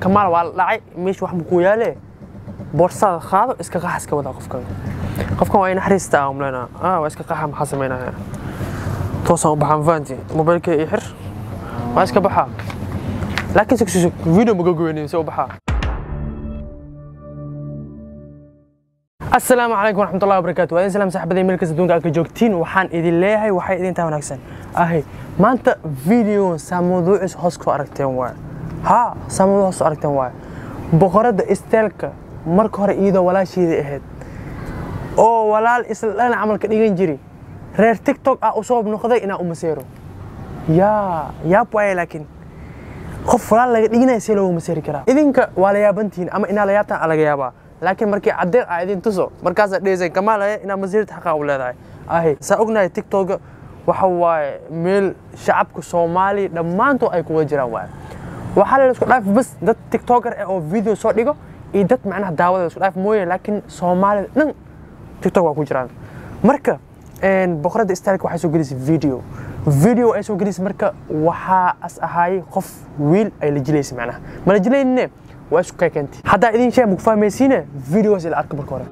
kamaal waa la dhacay meesha wax makuu yaale boorsaada qaado iska qaxa iska wadaa qofkan qofkan waa inaxariista ah umleynaa ah waa iska qaxa maxaa samaynaya toosaan u baxaan fahanti mobaylka iyo xir waa iska baxaa laakiin sug sug video maga goynayo se u baxaa asalaamu calaykum waraxmatullahi wabarakaatu waa idin salaam saxabaday meel kasta adduunka aad ka joogtiin waxaan idin leeyahay waxay idin tahay wanaagsan ahay maanta video saa mawduuciis hoos ku aragteen waay haa saa mawduuc hoos ku aragteen waay boqoradda isteelka marka hore iyadoo walaasheedii ahayd oo walaal isla dhan camalka dhigan jiri reer tiktok ah u soo noqday inaa u maseero yaa yaab waaye laakiin qof walaal laga dhiginaya see loogu maseeri karaa idinka waa la yaabantihiin ama inaa la yaabtaan aa laga yaabaa laakiin markii caddeeq aa idin tuso markaasaad dheesayn kamaalaye inaa masiirta xaqaa u leedahay ahe saa ognahay tiktoka waxa waaye meel shacabka soomaaliya dhammaantood ay kuwada jiraan waaye waxaa la isku dhaaf bas dad tiktoker ah oo video soo dhigo iyo dad macnaha daawada isku dhaaf mooye laakiin soomaalida dhan tiktok waa ku jiraan marka boqoradda stylka waxay soo gelisay video video ay soo gelisay marka waxaa as ahaayey qof wiil ay la jilaysay macnaha ma la jilaynine waa isku keekentay haddaa idin shay maku fahmaysiine videogaas ila arka marka hore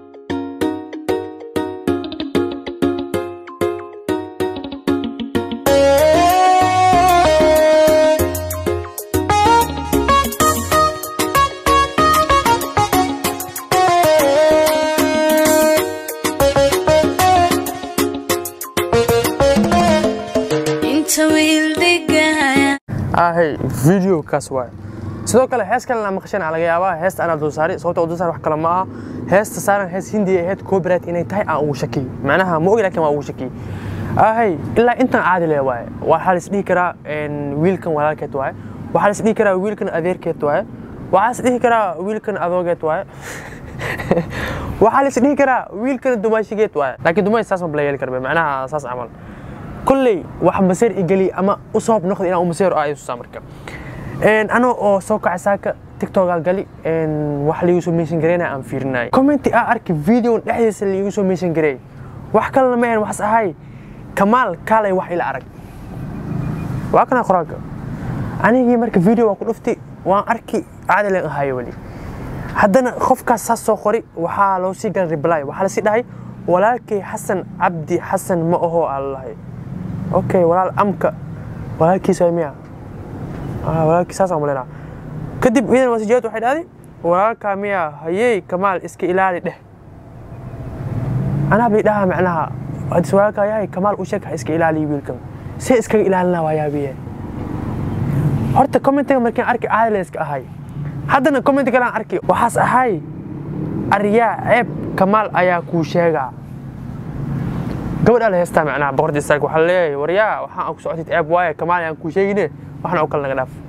inta wiil dhigaya ahay video kaas waaye sidoo kale hees kalena maqashan aa laga yaabaa heesta anaa dul saari sababta dul saari wax kale ma aha heesta saaran hees hindi ay ahayd copyright inay tahay aan ugu shakiyey macnaha ma ogi laakiin waa ugu shakiyey ahay ilaa intan caadi leh waaye waxaa la isdhihi karaa wiilkan walaalkeed waaye waxaa la isdhihi karaa wiilkan adeerkeed waaye waxaa la isdhihi karaa wiilkan adoogeed waaye waxaa la isdhihi karaa wiilkan dumaashigeed waaye laakiin dumaash saas ma bala yeeli karbe macnaha saas camal kolley wax maseer igeli ama u sabab noqda inaan u maseero ah isusaa marka anoo oo soo kacay saaka tiktokaa gali wax liigu soo mention gareynaya aan fiirinay commenti aa arki videon dhexdiisa liigu soo mention gareey wax kalena ma ahayn waxas ahay kamaal kaalay wax ila arag waa kana qoraalka anigii marka video waa ku dhufti waan arki caadi leen ahayo weli haddana qofkaas saas soo qori waxaa loo sii galay reply waxaa lasii dhahay walaalkay xasan cabdi xasan ma aho aa lalahay okay walaal amka walaalkiisa waa miya walaalkii saas aan malayna kadib idan wasijaad waxay dhahday walaalkaa miya hayey kamaal iska ilaali dheh anaa bay dhahaa macnaha hadis walaalkaa yahay kamaal u sheeg ha iska ilaaliyo wiilkan see iskaga ilaalina waa yaabiye horta commentiga markiin arki caadi la iska ahay haddana commenti kale aan arki waxaas ahay aryaa ceeb kamaal ayaa kuu sheegaa gabadhaa la heestaa macnaha boqorda istaag waxaa leeyahay waryaa waxaan aan ku socotid ceeb waaye kamaal aan kuu sheegine waxna oo kale naga dhaaf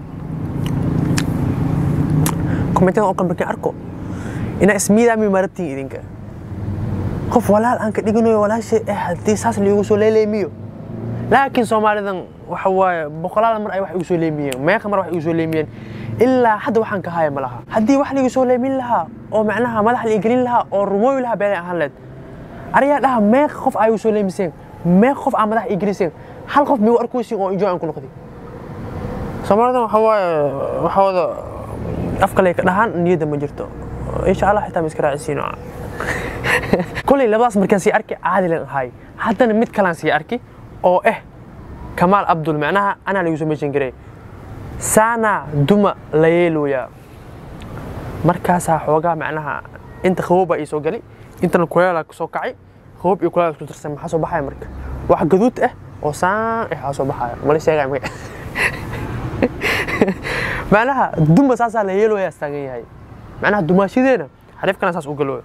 kommentidan oo kale markiin arko inaa ismiidaami marabtiin idinka qof walaal aan ka dhiganayo walaasha eh haddii saas liigu soo leeleemiyo laakiin soomaalidan waxa waaye boqolaal mar ay wax igu soo leemiyeen meeqa mar wax igu soo leemiyeen ilaa hadda waxaan ka haya ma laha haddii wax liigu soo leemin lahaa oo macnaha madax la gelin lahaa oo rumooyi lahaa beelay ahaan leed ariyaa dhaha meeqa qof ay igu soo leemiseen meeqa qof aa madax ii geliseen hal qof migu arkuysin oo enjoy aan ku noqday soomaalidan waxa waaye waxa wada afkale ka dhahaan niyadda ma jirto insha allah xitaa ma iska raacisiino koley labadaas markaan sii arki caadi leen ahay haddana mid kalaan sii arki oo eh kamaal abdul macnaha anaa lagu soo meeshan garay saana duma la yeelooyaa markaasaa xoogaa macnaha inta qabooba ii soo gali intana kuleelaa soo kacay qaboob iyo kuleel isku darsan maxaa soo baxaya marka wax gaduud ah oo saan eh aa soo baxaya mala sheegaya magac macnaha duma saasaa la yeelooyaa taagan yahay macnaha dumaashadeena xariifkana saas u galooya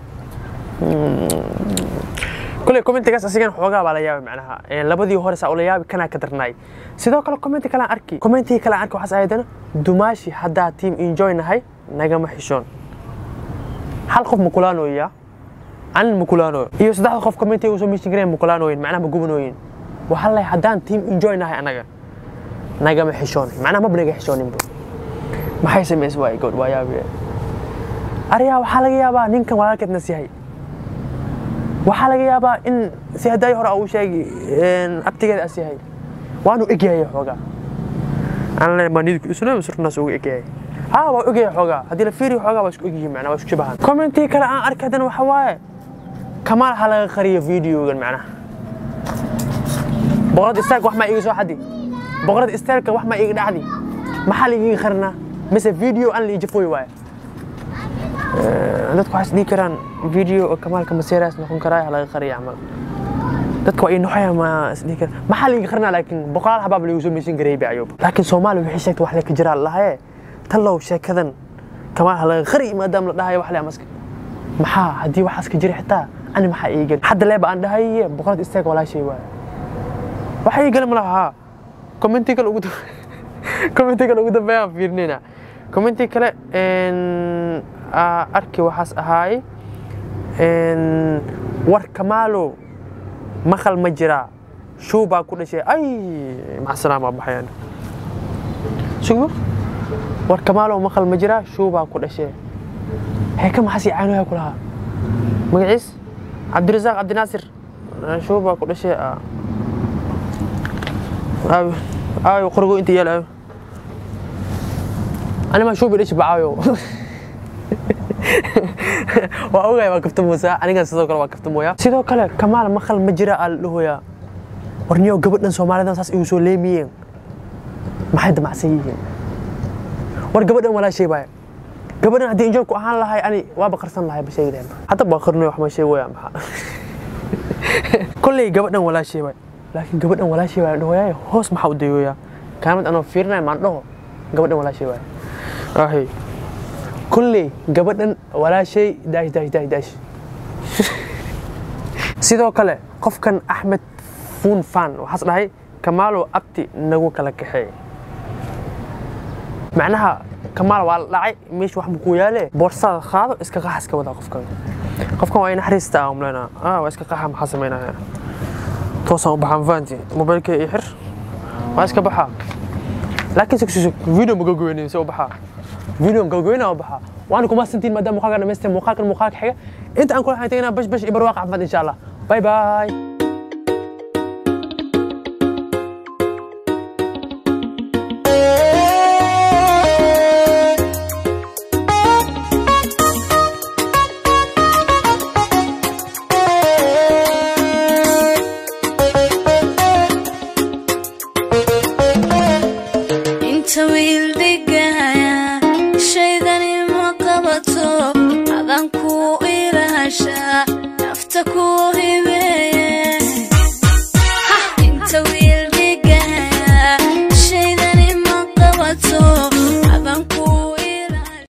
kule commentigaas asigan xoogaa baa la yaabay macnaha labadii hore saa ula yaabi kanaa ka darnaay sidoo kale commenti kale aan arki commentigii kale aan arki waxaas ahaydana dumaashi haddaa team enjoy nahay nagama xishoon hal qof ma kulaanooya anin ma kulaanooyo iyo saddexda qof commentiga usoo meeshin gareen ma kulaanooyin macnaha ma gubanooyin waxaa lay haddaan team enjoy nahay anaga nagama xishoon macnaha maba naga xishooninba maxay samays waay gabadh waa yaabiye ariyaa waxaa laga yaabaa ninkan walaalkeed nas yahay waxaa laga yaabaa in si haddaay hore uu sheegi abtigeeda as yahay waanu egyahay xoogaa aan le ma nidku isna surnaas ugu egyahay ها waa ogyahay xoogaa haddii la fiiriyo xoogaa waa isku ogyihiin macnaa waa isku shabahan commentii kale aan arkay haddana waxa waaye kamaal ha laga qariyo videogan macnaha boqorad istaag wax maa iga soo xadi boqorad istaagka wax maa iga dhacdi maxaa la iiga qarinaa mise video aan la ijafooy waaye dadku waxay isdhihi karaan video oo kamaalka maseeraas noqon karaa ha laga qariya camal dadka waa ii noxoya ma isdhihi karaan maxaa la iiga qarinaa laakiin boqolaal xabaab lagu soo meysan gareeyay ayub laakiin soomaaliya waxay sheegtay wax le ka jiraa lahaye tallow sheekadan kamaal ha laga qari maadaama la dhahayo wax le amaska maxaa haddii waxaas ka jira xitaa ani maxaa ii gali hadda leeba aan dhahaye boqorad istaag walaashay waaye waxa ii gali ma laha haa commenti kale ugu commenti kale ugu dambeeya aan fiirinayna commenti kale arki waxaas ahaay war kamaalo maqal ma jiraa shuu baa ku dhashay ay maxsalaam waa baxayaan sugo war kamaalo maqal ma jiraa shuu baa ku dhashay heeka maxaas ii caanoyaa ku lahaa magaciis cabdirasaaq cabdinaasir shuu baa ku dhashay aayo aayo qorgo inta yaal aayo anima shuu bidhashi bacaayo waa ogaay waa kafta muusa anigan sidoo kale waa kafta mooya sidoo kale kamaal maqal ma jira aa la dhahoyaa warniyo gabadhan soomaalidan saas igu soo leemiyeen maxay damacsan yihiin war gabadhan walaashay baaya gabadhan haddii injoolku ahaan lahay ani waaba qarsan lahay ba sheegi lahayn hadda baa qarnay wax ma sheegoyaa maxaa kolley gabadhan walaashay baay laakiin gabadhan walaashay baa dhahoyaa hoos maxaa u dayoyaa kaamid anoo fiirinaya maan dhaho gabadhan walaashay baay ahay kulley gabadhan walaashay daash daash daash daash sidoo kale qofkan axmed fuun fan waxaas dhahay kamaalow abti nagu kala kaxeey macnaha kamaal waa la dhacay meesha wax buu ku yaale boorsaada qaado iska qaxa iska wadaa qofkan qofkan waa in naxariista ah umleynaa ah waa iska qaxa maxaa samaynaya toosaan u baxaan faanti mobaylka ii xir waa iska baxaa laakiin sug sug video ma gogoynin se u baxaa video gogoyna u baxaa waana kuma santiin maadaama muuqaalka dhamaysteen muuqaalkan muuqaalka xiga inta aan kula xayn tagaynaa bash bash iyo barwaaq caafimaad insha allah bye bye inta wiil dhigaya shaydani ma qabato adan ku ilaashaa nafta ku